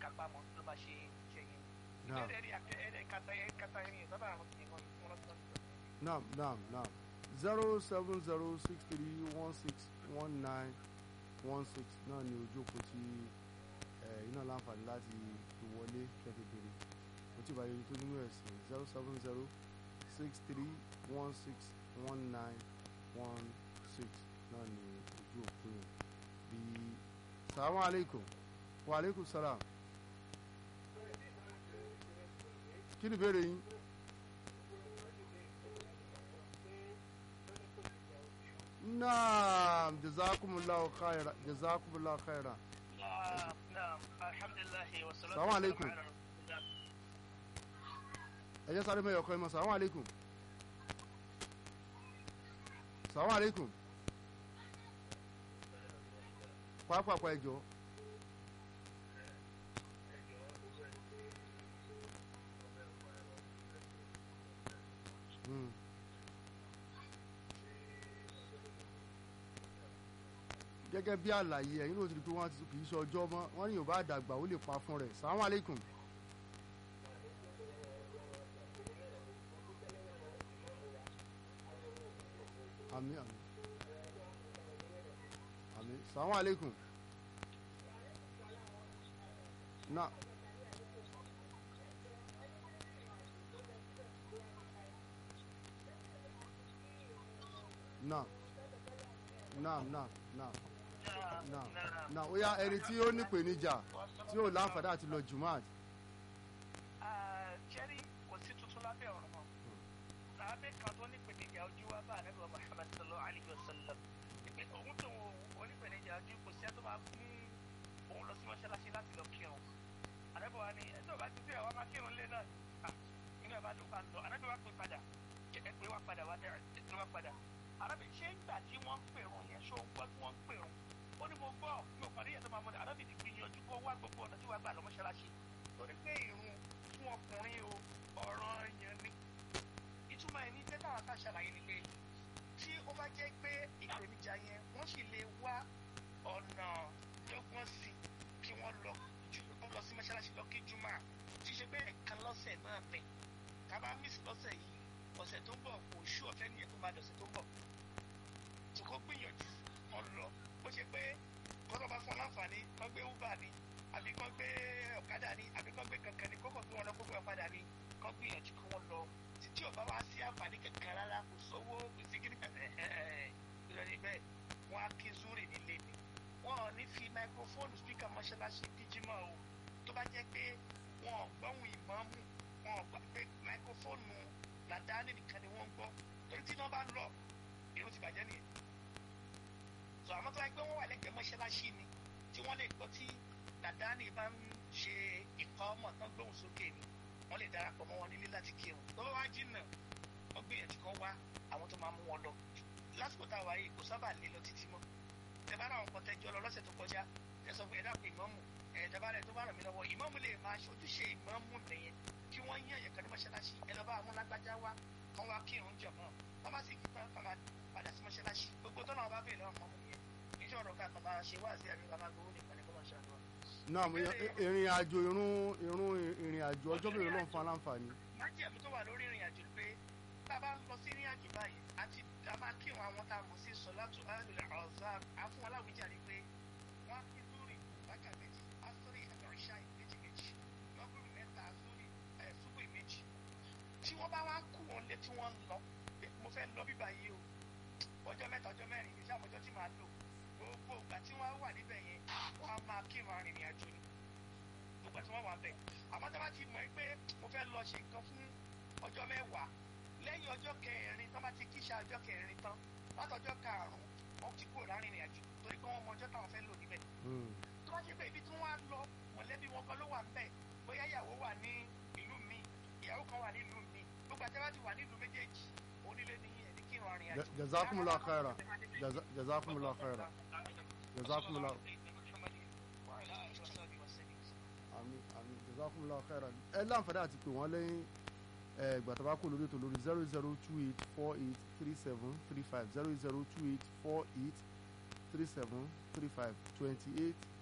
kápá mọ́ ló máa ṣe ṣe yẹn. Naam. ìbéèrè ẹ̀rí àkẹ́ ẹ̀rí kata ẹ̀rí kata ẹ̀rí yẹn sábà àwọn kìnìún wọn lọ́sọ̀rọ̀. naam naam naam zero seven zero six three one six one nine one six náà ni ojú òpó tí ẹ iná láǹfààní láti fi wọlé kẹfì bèrè kò tí ì bá yẹn tó nínú ẹ̀sìn zero seven zero six three one six one nine one six náà ni ojú òpó yẹn bí salamu aleykum wa aleykum salam kí ni ìbéèrè yín. naam jazakumullahu khaira jazakumullahu khaira naam naam alhamdulilayi wa salatu Salamu alaikum. ala rasulillah. ẹ jẹ́ sáré mẹ́yọ̀ ọkọ ẹ mọ̀ salamu aleykum salamu aleykum pàápàá ẹ jọ Hmm. gẹ́gẹ́ bí àlàyé ẹ̀yin ló ti di pé wọ́n ti kì í ṣe ọjọ́ mọ́ wọ́n ní yorùbá àdàgbà ó lè pa fún rẹ̀ salamu aleykum. àmì àmì àmì salamu aleykum. na na na na na naam na naam. na ó yá ẹni tí ó nípèníjà tí ó láǹfààní àti lọ jùmọ̀t jẹ́rí kò sí tuntun lábẹ́ ọ̀rọ̀ mọ́. Lábẹ́ kan tó ní ìpèníjà ojú wa bá ànábì wa Muhammad sallallahu alayhi wa sallam. Ìpè òun tó wọn onípèníjà ojú kò sí ẹ́ tó máa mú òun lọ sí mọ́ṣáláṣí láti lọ kírun. Ànábì wa ní ẹjọ́ bá ti bí àwa máa kírun lé náà. Ah, Inú ẹ̀ bá dùn bá ń lọ. Ànábì wa pè padà. Ẹ pé wá padà wá dára. Ẹ pé wá padà. Ànábì ṣé ìgbà tí wọ́n ń pèrún yẹn ṣó ń gbọ́ tí wọ́n ń pèrún? Ó ní mo gbọ́ mi ò parí ẹ̀ tó máa mọ̀ ní Ànábì ti gbìyànjú kó wá gbogbo ọ̀nà tí wàá gbà lọ mọ́ṣáláṣí. Torí pé ìrun fún ọkùnrin o ọ̀rọ̀ yẹn ni ìtumọ̀ ẹ̀ ní pé táwọn ká ṣàlàyé ni pé tí ó bá jẹ́ pé ìpèníjà yẹn wọ́n sì lè wá ọ̀nà dọ́gbọ́n sí kí wọ́n lọ ju wọ́n lọ sí mọ́ṣáláṣí lọ kí jùmọ̀ tí ṣe pé ẹ̀kan lọ́sẹ̀ náà ni ká bá mísì lọ́sẹ̀ yìí ọ̀sẹ̀ tó ń bọ̀ kò ṣú ọ̀fẹ́ nìyẹn tó máa dọ̀sẹ̀ tó ń bọ̀ tí kò gbìyànjú wọn lọ bó ṣe pé kọ́tọ̀ bá fún ọ láǹfààní kọ́ gbé uber ni àbí kọ́ gbé ọ̀kadà ni àbí kọ́ gbé kankan ni kókò gbé wọn lọ kó gbé ọ̀kadà ni kọ́ gbìyànjú kí wọ́n lọ títí ò bá wá sí àǹfààní kankan rárá kò sówó kò sí kíní kankan ìrọ̀lẹ́ bẹ́ẹ̀ wọ́n á kí zúrì nílé ni wọ́n ò ní fi máikrófóònù spíkà mọ́ṣáláṣí díjímọ̀ o tó bá jẹ́ pé wọn ò gbọ́hùn ìmọ̀ọ́mù wọn ò gbà pé máikrófóònù làdáni nìkan ni wọ́n ń gbọ́ torí tí iná bá lọ èrò ti bàjẹ́ nìyẹn sọ àmọ́ tó bá gbé wọn wà lẹ́gbẹ̀ẹ́ mọ́ṣáláṣí ni tí wọ́n lè gbọ́ tí làdáni bá ń ṣe ìkọ́ ọmọ tán gbóhùn sókè ni wọ́n lè darapọ̀ mọ́ wọn nílé láti kírun tó bá wá jìnnà wọ́n gbìyànjú kan wá àwọn tó máa mú wọn lọ lásìkò tá a wáyé kò sábà lé lọ títí mọ́ tẹ bá ráwọn kan tẹjọ lọ lọ́sẹ̀ tó kọjá ẹ sọ fún ẹ dàpọ̀ ìmọ̀mù ẹ tẹ́bá rẹ tó bá ràn mí lọ́wọ́ ìmọ̀mù lè máa ṣojúṣe ìmọ̀mù nìyẹn kí wọ́n yàn yẹn kan ní mọ́ṣáláṣí ẹ lọ́ bá amúlágbájá wá kán wá kírun jọ mọ́ wọ́n bá sì kíkan kan máa padà sí mọ́ṣáláṣí gbogbo tó náà bá bèèrè lọ́wọ́ mọ́mù yẹn iṣẹ́ ọ̀rọ̀ ká kan máa ṣe wá sí àbí ká máa gbowó nìkan ní kó máa ṣàdúrà. naam ìrìn àjò irun irun ìrìn àjò ọjọ́ mélòó ló ń fa láǹfààní. májèmú tó wà lórí ìrìn àjò pé tá a bá ń lọ sí ìrìn àjò báyìí àti a máa kí wọn àwọn tá a mọ̀ sí sọ̀látù alẹ́ ọ̀zán àfún aláwíjàre pé wọ́n á kí lórí bákà méjì asọ́rí àtọ̀rìṣà méjì méjì lọ́gbọ̀n mẹ́ta sórí ẹ̀ súpè méjì tí wọ́n bá wá kú wọn lé tí wọ́n ń lọ pé mo fẹ́ lọ bíbá yìí o ọjọ́ mẹ́ta ọjọ́ mẹ́rin ní sàmọ́jọ́ tí màá lò gbogbo ìgbà tí wọ́n wà níbẹ̀ yẹn wọ́n á máa kí wọn arìnrìn àjò ni gbogbo tí wọ́n wà bẹ̀ àmọ́ tí wọ́n bá ti mọ̀ pé mo fẹ́ lọ ṣe nǹkan fún ọjọ́ mẹ́wàá lẹ́yìn ọjọ́ kẹrin tán bá ti kíṣà ọjọ́ kẹrin tán látọjọ́ karùn-ún wọ́n ti kúrò láàrin ìrìn àjò torí pé wọ́n mọ ọjọ́ táwọn fẹ́ lò níbẹ̀. tó bá ṣe pé ibi tí wọ́n á lọ mọ̀lẹ́bí wọn kan ló wà ńbẹ̀ bóyá ìyàwó wà ní ìlú mi ìyàwó kan wà ní ìlú mi gbogbo àti ti wà ní ìlú méjèèjì onílé ní ẹni kí ìrìn àrìn àjò. jazakumullahu khaira Jaza- jazakumullahu khaira jazakumullahu àmì àmì jazakumullahu khaira ẹ láǹfààní àti pé wọ́n lẹ́yìn ẹ gbàtà bá kó lórí ètò lórí zero zero two eight four eight three seven three five zero zero two eight four eight three seven three five twenty eight